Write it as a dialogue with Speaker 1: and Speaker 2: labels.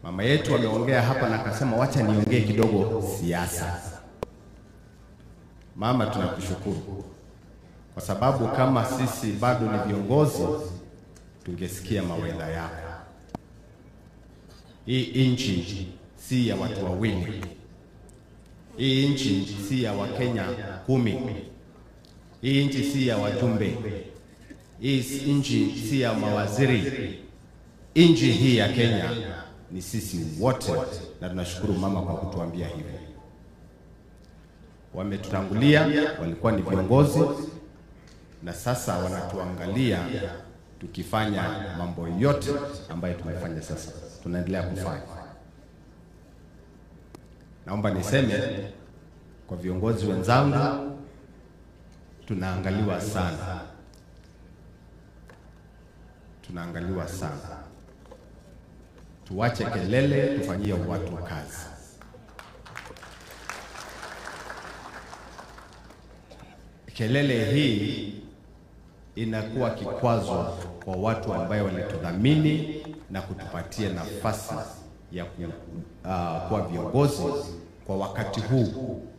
Speaker 1: Mama yetu ameongea hapa na akasema wacha niongee kidogo siasa. Mama, tunakushukuru kwa sababu kama sisi bado ni viongozi tungesikia mawedha yako. Hii nchi si ya watu wawili, hii nchi si ya Wakenya kumi, hii nchi si ya wajumbe, hii nchi si ya mawaziri. Nchi hii ya Kenya ni sisi wote, na tunashukuru mama kwa kutuambia hivyo. Wametutangulia, walikuwa ni viongozi na sasa wanatuangalia tukifanya mambo yote ambayo tumefanya sasa, tunaendelea kufanya. Naomba niseme kwa viongozi wenzangu, tunaangaliwa sana, tunaangaliwa sana. Tuwache kelele, tufanyie watu kazi. Kelele hii inakuwa kikwazo kwa watu ambayo walitudhamini na kutupatia nafasi ya ku, uh, kuwa viongozi kwa wakati huu